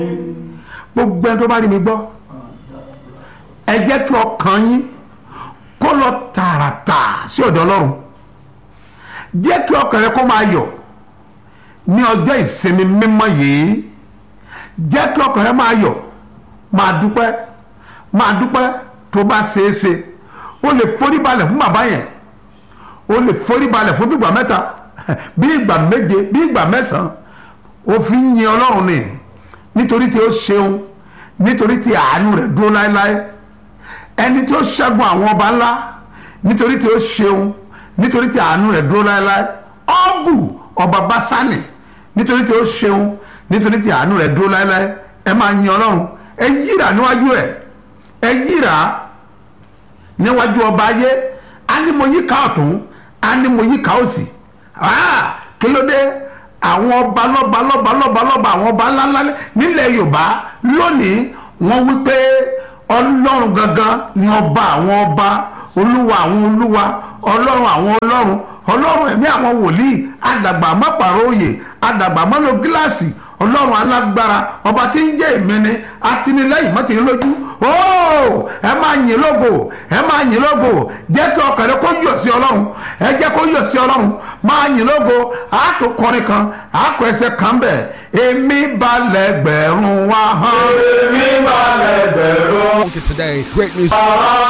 gbogbo ẹni tó bá rí mi gbọ́ ẹ jẹ́ kí ọkàn yín kó lọ tààràtà sí ọ̀dọ̀ ọlọ́run jẹ́ kí ọkàn rẹ kó máa yọ̀ ní ọjọ́ ìsinmi mímọ́ yìí jẹ́ kí ọkàn rẹ máa yọ̀ máa dúpẹ́ máa dúpẹ́ tó bá ṣeé ṣe o lè forí balẹ̀ fún bàbá yẹn o lè forí balẹ̀ fún bígbà mẹ́ta bí ìgbà méje bí ìgbà mẹ́sàn-án o fi ń yin ọlọ́run ni nítorí tí ó ṣeun nítorí tí àánú rẹ̀ dúró láéláé ẹni tí ó ṣẹ́gun àwọn ọba ńlá nítorí tí ó ṣeun nítorí tí àánú rẹ̀ dúró láéláé ọ́gù ọba básánì nítorí tí ó ṣeun nítorí tí àánú rẹ̀ dúró láéláé ẹ máa yin ọlọ́run ẹ yíra níwájú ẹ ẹ yíra níwájú ọba ayé á ní mo yíká ọ̀tún á ní mo yíká òsì kí ló dé àwọn ọba lọ́ba lọ́ba lọ́ba lọ́ba àwọn ọba ńláńlá nílẹ̀ yorùbá lónìí wọ́n wí pé ọlọ́run gangan ni ọba àwọn ọba olúwa àwọn olúwa ọlọ́run àwọn ọlọ́run ọlọ́run ẹ̀mí àwọn wòlíì àdàgbà mọ́pàrọ̀ òye àdàgbà mọ́lò gíláàsì ọlọ́run alágbára ọba tí ń jẹ́ èmi ni atinilẹ́yìn mọ́tìrín lójú ooo ẹ máa yìn lógo ẹ máa yìn lógo jẹ́ kí ọkàn rẹ kó yọ̀ sí ọlọ́run ẹ jẹ́ kó yọ̀ sí ọlọ́run máa yìn lógo àátò kọrin kan àákọ ẹsẹ̀ kan bẹ̀ èmi balẹ̀ gbẹ̀rún wa hàn. èmi balẹ̀ gbẹ̀rún. Today, great music.